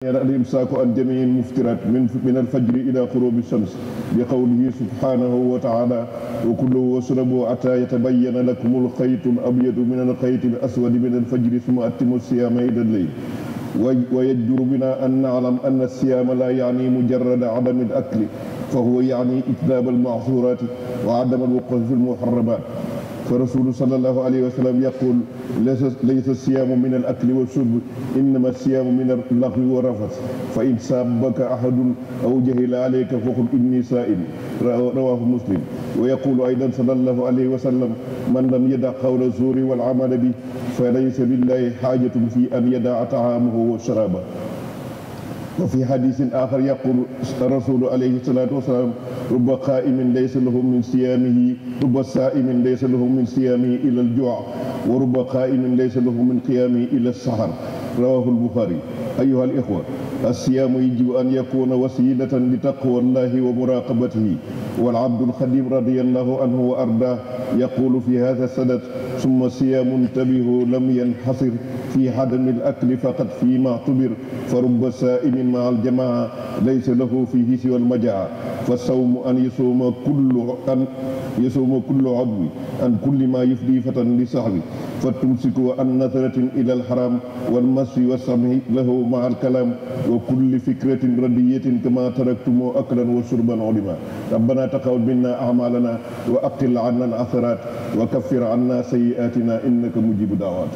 الإمساك عن جميع المفترات من من الفجر إلى غروب الشمس بقوله سبحانه وتعالى وكلوا واشربوا حتى يتبين لكم الخيط الأبيض من الخيط الأسود من الفجر ثم أتموا الصيام إلى الليل ويجدر بنا أن نعلم أن الصيام لا يعني مجرد عدم الأكل فهو يعني إجتناب المعصورات وعدم الوقوف في المحرمات فرسول صلى الله عليه وسلم يقول ليس, ليس الصيام من الأكل والشرب إنما الصيام من اللغو والرفث فإن سابك أحد أو جهل عليك فقل إني سائل رواه مسلم ويقول أيضا صلى الله عليه وسلم من لم يدع قول الزور والعمل به فليس بالله حاجة في أن يدع طعامه وشرابه وفي حديث آخر يقول الرسول عليه الصلاة والسلام رب قائم ليس له من صيامه رب سائم ليس له من صيامه إلى الجوع ورب قائم ليس له من قيامه إلى السحر رواه البخاري أيها الإخوة الصيام يجب أن يكون وسيلة لتقوى الله ومراقبته والعبد الخديم رضي الله عنه وأرضاه يقول في هذا السند ثم الصيام انتبهوا لم ينحصر في عدم الأكل فقط فيما اعتبر فرب سائم مع الجماعة ليس له فيه سوى المجاعة فالصوم أن يصوم كل أن يصوم كل عضو عن كل ما يفضي فتى لصحبه فتمسك عن نظرة إلى الحرام والمس والسمع له مع الكلام وكل فكرة ردية كما تركتم أكلا وشربا علما ربنا تقبل منا أعمالنا وأقل عنا العثرات وكفر عنا سيئاتنا إنك مجيب دعوات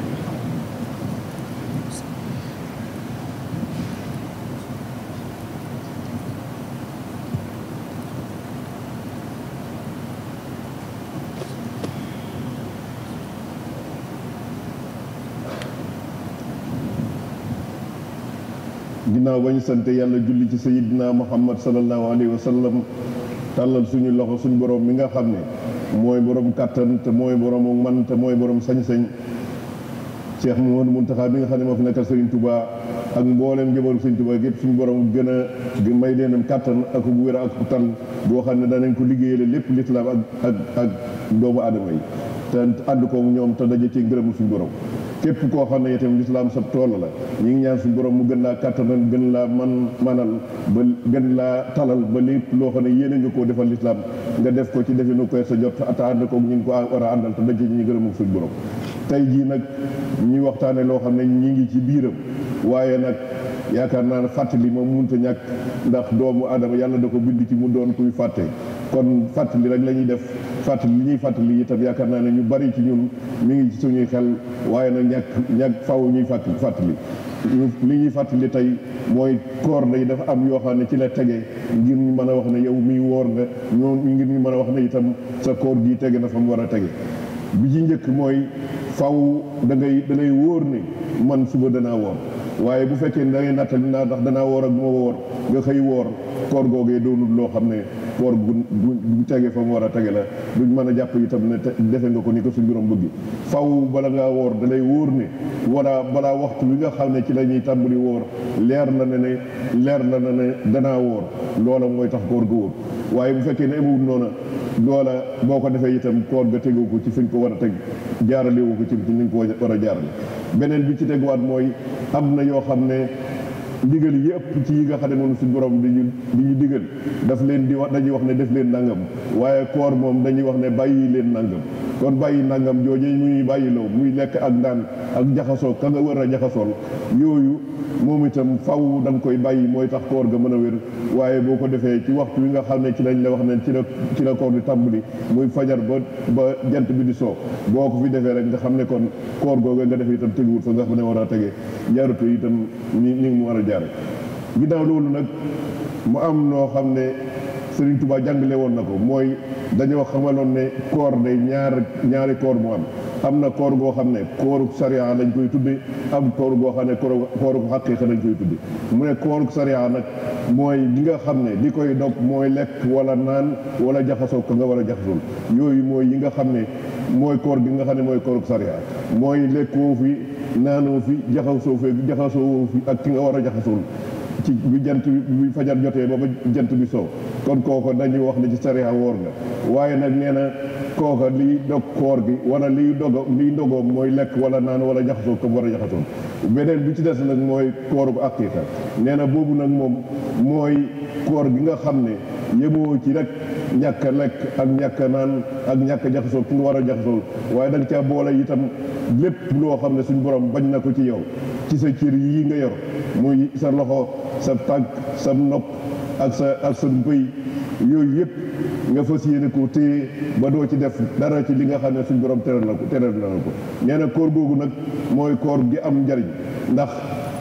ginnaaw ba ñu sant yàlla julli ci sayidina muhammad salallahu alayhi wa sallam tàllal suñu loxo suñu borom mi nga xam ne mooy borom kàttan te mooy borom man te mooy borom sañ-sañ Cheikh Mouhamadou Mountakha bi nga xam ne moo fi nekkal Serigne Touba ak mboolem njabootu Serigne Touba gépp suñu borom gën a may leen kàttan ak bu wér ak tan boo xam ne danañ ko liggéeyale lépp lislaam ak ak ak doomu aadama yi te ànd ko ñoom te daje ci ngërëmu suñu borom képp koo xam ne itam lislaam sa tool la ñu ngi ñaan suñu borom mu gën laa kàttanal gën laa man manal ba gën laa talal ba lépp loo xam ne yéene nga koo defal lislaam nga def ko ci defe nu koy sa jot te ànd ko ñu ngi ko war a àndal te daje ñu gërëm ak suñu borom tey jii nag ñuy waxtaane loo xam ne ñi ngi ci biiram waaye nag yaakaar naa ne fàttali moom mënut a ñàkk ndax doomu aadama yàlla da ko bind ci mu doon kuy fàtte kon fàttali rek la ñuy def fàttali li ñuy fàttali itam yaakaar naa ne ñu bari ci ñun mi ngi ci suñuy xel waaye nag ñàkk ñàkk faw ñuy fàttali fàttali li ñuy fàttali tey mooy koor day dafa am yoo xam ne ci la tege ngir ñu mën a wax ne yow miy woor nga ñoo ngir ñu mën a wax ne itam sa koor gi tege na fa mu war a tege bi ci njëkk mooy faw da ngay da ngay wóor ne man suba danaa woor waaye bu fekkee ne da ngay nattali naa ndax danaa woor ak moo woor nga xëy woor koor googee doonul loo xam ne koor gu bu tege fa mu war a tege la duñ mën a jàpp itam ne defe nga ko ni ko suñ borom bëgg faw bala ngaa woor da lay wóor ne wala balaa waxtu bi nga xam ne ci la ñuy tàmbali woor leer na ne ne leer na ne ne danaa woor loola mooy tax koor ga wóor waaye bu fekkee ne amul noona loola boo ko defee itam koor ga tegu ko ci fi nga ko war a teg jaarale wu ko ci ni nga ko war a jaarale beneen bi ci teguwaat mooy am na yoo xam ne ndigal yi ëpp ci yi nga xam ne moom suñu borom di ñu di ñu digal daf leen di wax dañuy wax ne def leen nangam waaye koor moom dañuy wax ne bàyyi leen nangam kon bàyyi nangam joojee muy bàyyiloo muy lekk ak naan ak jaxasoo ka nga war a jaxasool yooyu moom itam faw da nga koy bàyyi mooy tax koor ga mën a wér waaye boo ko defee ci waxtu wi nga xam ne ci lañ la wax ne ci la ci la koor di tàmbali muy fajar ba ba jant bi di soo boo ko fi defee rek nga xam ne kon koor googa nga def itam teguwul fa nga xam ne war a tege jaaratu itam ni ni mu war a jaare ginnaaw loolu nag mu am noo xam ne Sëriñ Tuubaa jàngale woon na ko mooy dañoo xamaloon ne koor day ñaar ñaari koor mu am am na koor goo xam ne kooru sariya lañ koy tudde am koor goo xam ne kooru xaqiiqa lañ koy tudde mu ne kooru sariya nag mooy li nga xam ne li koy dog mooy lekk wala naan wala jaxasoo ko nga war a jaxasool yooyu mooy yi nga xam ne mooy koor gi nga xam ne mooy kooru sariya mooy lekkoo fi naanoo fi jaxasoo fi jaxasoo fi ak ki nga war a jaxasool ci bi jant bi fajar jotee ba ba jant bi soo kon kooko dañuy wax ne ci sariya woor nga waaye nag nee na kooka liy dog koor gi wala liy dogo liy ndogoom mooy lekk wala naan wala jaxasoo comme war a jaxasoo beneen bi ci des nag mooy kooru bu aqiqa nee na boobu nag moom mooy koor gi nga xam ne yemoo ci rek ñàkk a lekk ak ñàkk a naan ak ñàkk a jaxasoo ki nga war a jaxasoo waaye da nga caa boole itam lépp loo xam ne suñ borom bañ na ko ci yow ci sa cër yii nga yor muy sa loxo sa tànk sa nopp ak sa ak sa bëy yooyu yëpp nga fas yéene ko téye ba doo ci def dara ci li nga xam ne suñ borom teral na ko teral na ko nee na koor googu nag mooy koor gi am njariñ ndax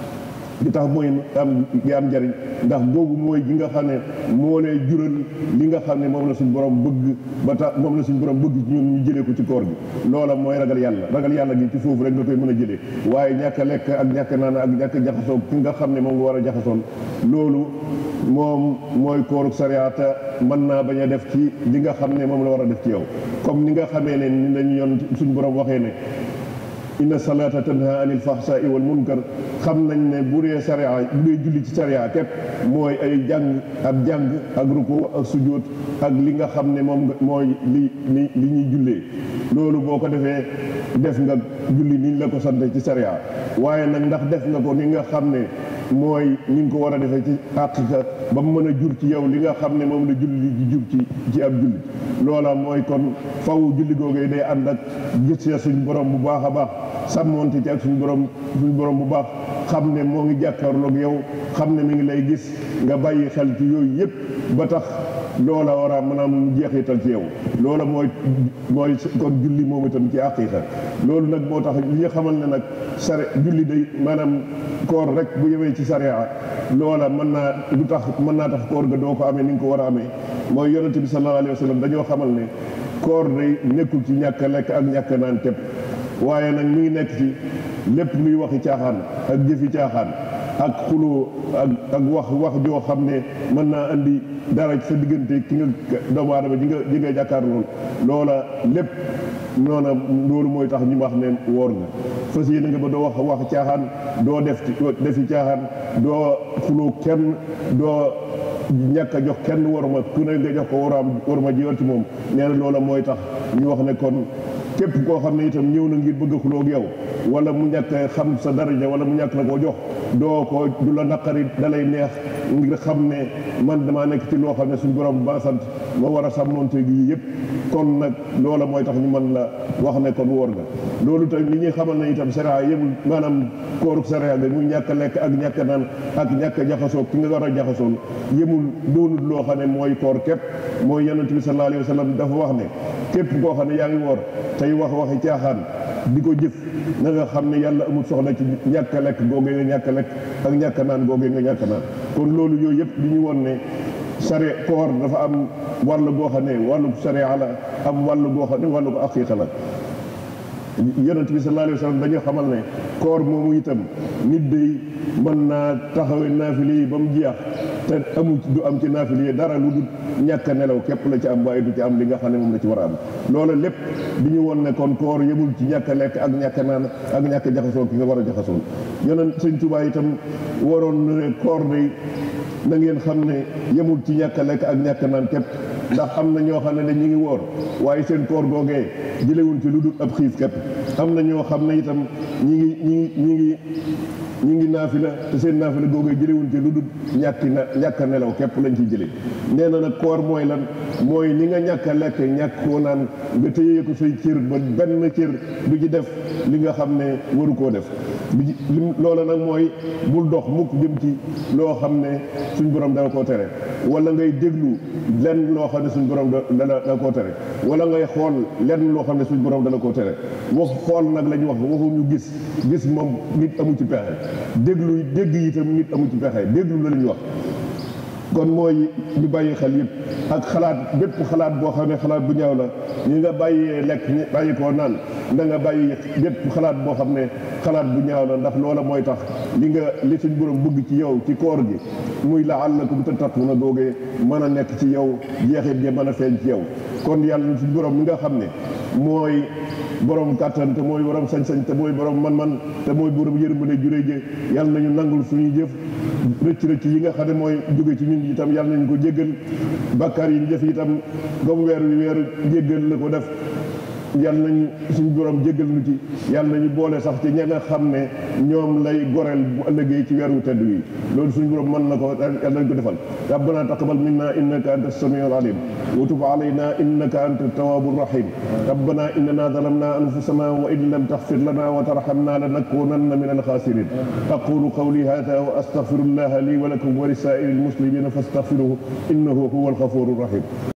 li tax mooy am gi am njariñ ndax googu mooy gi nga xam ne moo lay jural li nga xam ne moom la suñ borom bëgg ba tax moom la suñ borom bëgg ci ñun ñu jëlee ko ci koor gi loola mooy ragal yàlla ragal yàlla gi ci foofu rek nga koy mën a jëlee waaye ñàkk a lekk ak ñàkk naan ak ñàkk a jaxasoo ki nga xam ne moom nga war a jaxasoon loolu moom mooy kooruk sariyaata mën naa bañ a def ci li nga xam ne moom la war a def ci yow comme ni nga xamee ne ni lañu yoon suñ borom waxee ne inna salaata tanha anil fahsai wal munkar xam nañ ne bu dee sariya bu dee julli ci sariya képp mooy ay jàng ak jàng ak ruku ak sujjóot ak li nga xam ne moom mooy li li li ñuy jullee loolu boo ko defee def nga julli ni la ko sante ci sariya waaye nag ndax def nga ko ni nga xam ne mooy ni nga ko war a defee ci àqiqa ba mu mën a jur ci yow li nga xam ne moom la julli di jur ci ci ab julli loola mooy kon faw julli googee day ànd ak gis suñ borom bu baax a baax sàmmoonte ci ak suñu borom suñu borom bu baax xam ne moo ngi jàkkaarloog yow xam ne mi ngi lay gis nga bàyyi xel ci yooyu yëpp ba tax loola war a maanaam jeexital ci yow loola mooy mooy kon julli moom itam ci àqiqa loolu nag moo tax li nga xamal ne nag sare julli day maanaam koor rek bu yemee ci sariya loola mën naa du tax mën naa tax koor ga doo ko amee ni nga ko war a amee mooy yonente bi sallallahu alayhi wa sallam dañoo xamal ne koor day nekkul ci ñàkk a lekk ak ñàkk a naan képp waaye nag mi ngi nekk ci lépp luy waxi caaxaan ak jëfi caaxaan ak xuloo ak ak wax wax joo xam ne mën naa andi dara ci sa diggante ki nga doomu aadama ji nga ji nga jàkkaar lool loola lépp noona loolu mooy tax ñu wax ne woor nga fas yéene nga ba doo wax wax caaxaan doo def defi caaxaan doo xuloo kenn doo ñàkk a jox kenn waruma ku ne nga jox ko waraam waruma ji yor ci moom nee na loola mooy tax ñu wax ne kon képp koo xam ne itam ñëw na ngir bëgg a xuloo ak yow wala mu ñàkk xam sa daraja wala mu ñàkk la koo jox doo ko du la naqari dalay neex ngir xam ne man damaa nekk ci loo xam ne suñu borom ba sant ma war a sàmmonte gi yëpp kon nag loola mooy tax ñu mën la wax ne kon wóor nga loolu tamit li ñuy xamal ne itam sariya yëmul maanaam kooruk sariya bi muy ñàkk a lekk ak ñàkk a naan ak ñàkk a jaxasoo ki nga war a jaxasoon yëmul doonul loo xam ne mooy koor képp mooy yonent bi sallallahu alayhi wa sallam dafa wax ne képp koo xam ne yaa ngi woor tey wax waxi caaxaan di ko jëf na nga xam ne yàlla amul soxla ci ñàkk a lekk googee nga ñàkk a lekk ak ñàkk a naan googee nga ñàkk a naan kon loolu yooyu yëpp di ñu woon ne sare koor dafa am wàll goo xam ne wàllu sariya la am wàll goo xam ne wàllu ko aqiqa la yonent bi sallallahu alayhi wa sallam dañoo xamal ne koor moomu itam nit day mën naa taxawe naafile yi ba mu jeex te amu du am ci naafile yi dara lu dul ñàkk a nelaw képp la ci am waaye du ci am li nga xam ne moom la ci war a am loola lépp di ñu woon ne kon koor yemul ci ñàkk a lekk ak ñàkk a naan ak ñàkk a jaxasoo ki nga war a jaxasoo yonent sëñ Tuubaa itam waroon na ne koor day na ngeen xam ne yemul ci ñàkk a lekk ak ñàkk a naan képp ndax am na ñoo xam ne ñu ngi woor waaye seen koor googee jëlewuñ ci lu dul ab xiif képp am na ñoo xam ne itam ñi ngi ñi ngi ñi ngi ñi ngi naafila te seen naafila googee jëlewuñ ci lu dul ñàkki na ñàkk a nelaw képp lañ ci jëlee nee na nag koor mooy lan mooy ni nga ñàkk a lekk ñàkk koo naan nga téye ko say cër ba benn cër du ci def li nga xam ne waru koo def bi loola nag mooy bul dox mukk jëm ci loo xam ne suñ borom dana koo tere wala ngay déglu lenn loo xam ne suñ borom dana dana koo tere wala ngay xool lenn loo xam ne suñ borom dana koo tere wax xool nag la ñu wax waxuñu gis gis moom nit amu ci pexe déglu dégg itam nit amu ci pexe déglu la ñu wax kon mooy ñu bàyyi xel yëpp ak xalaat bépp xalaat boo xam ne xalaat bu ñaaw la ñi nga bàyyee lekk ñi bàyyi koo naan da nga bàyyi bépp xalaat boo xam ne xalaat bu ñaaw la ndax loola mooy tax li nga li suñ borom bëgg ci yow ci koor gi muy la'allakum tattaquna doogee mën a nekk ci yow jeexit gi mën a feeñ ci yow kon yàlla suñ borom mi nga xam ne mooy borom kàttan te mooy borom sañ-sañ te mooy borom man-man te mooy borom yërmande juré jë yàlla nañu nangul suñuy jëf rëcc rëcc yi nga xam ne mooy jóge ci ñun itam yàlla nañu ko jéggal bakkaar yi ñu def itam comme weer wi weeru jéggal la ko def yàlla nañu suñu borom jéggal nu ci yàlla nañu boole sax ci ña nga xam ne ñoom lay goreel bu ëllëgee ci weeru tedd wi loolu suñu borom mën na ko yàlla nañ ko defal rabbana taqabbal minna innaka anta as-sami'ul alim wa tub alayna innaka anta at-tawwabur rahim rabbana innana zalamna anfusana wa in lam taghfir lana wa tarhamna lanakunanna min al-khasirin aqulu qawli hadha wa astaghfirullaha li wa lakum wa li sa'iril muslimina fastaghfiruhu innahu huwal ghafurur rahim